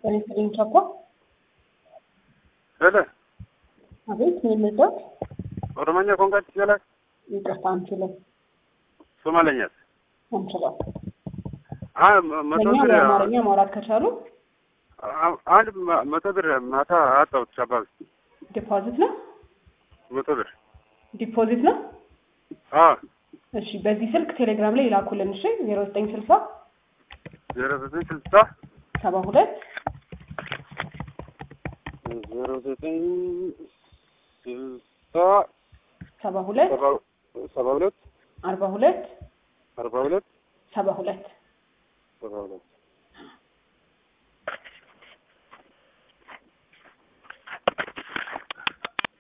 በኔትሊን ቻኳ ሄሎ አቤት ምን ልርዳት? ኦሮሞኛ ቋንቋ ትችላለህ? ይቅርታ አንችልም ሶማለኛስ? አንችልም። አ መቶ ለእኛ ብር በአማርኛ ማውራት ከቻሉ አ- አንድ መ- መቶ ብር ማታ አጣሁት። ሻባብ ዲፖዚት ነው መቶ ብር ዲፖዚት ነው። አ እሺ በዚህ ስልክ ቴሌግራም ላይ ይላኩልን። እሺ ዜሮ ዘጠኝ ስልሳ ዜሮ ዘጠኝ ስልሳ ሰባ ሁለት ዜሮ ዘጠኝ ስልሳ ሰባ ሁለት ሰባ ሰባ ሁለት አርባ ሁለት አርባ ሁለት ሰባ ሁለት ሰባ ሁለት